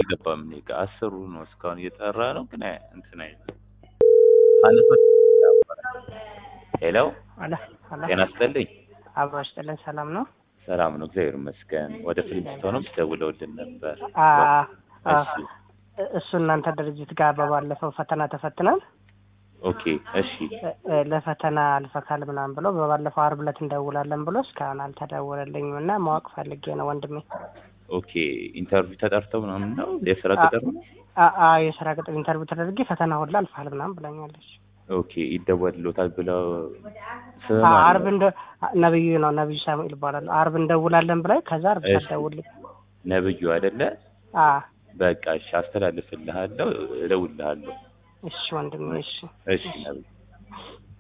አልገባም እኔ ጋር አስሩ ነው እስካሁን እየጠራ ነው ግን አይ- እንትን አይልም አነሶች ሄሎ አለ አለ ጤና ይስጥልኝ አብሮ ይስጥልን። ሰላም ነው? ሰላም ነው እግዚአብሔር ይመስገን ወደ ፊልምስቶንም ደውለውልን ነበር አ አ እሺ እሱ እናንተ ድርጅት ጋር በባለፈው ፈተና ተፈትነን ኦኬ እሺ እ- እ ለፈተና አልፈካል ምናምን ብሎ በባለፈው አርብ ዕለት እንደውላለን ብሎ እስካሁን አልተደወለልኝም እና ማወቅ ፈልጌ ነው ወንድሜ። ኦኬ ኢንተርቪው ተጠርተው ምናምን ነው የስራ አ- ቅጥር ነው አ አ የስራ ቅጥር ኢንተርቪው ተደርጌ ፈተና ሁላ አልፋል ምናምን ብላኛለች። ኦኬ ይደወልሎታል ብለው ስም አ- አለ? አርብ እንደ ነብዩ ነው ነብዩ ሳሙኤል ይባላል። አርብ እንደውላለን ብላኝ ከዛ አርብ እሺ። ሳትደውልኝ ነብዩ አይደለ አ በቃ እሺ አስተላልፍልሃለሁ እደውልልሃለሁ እሺ ወንድሜ እሺ እሺ ነብዩ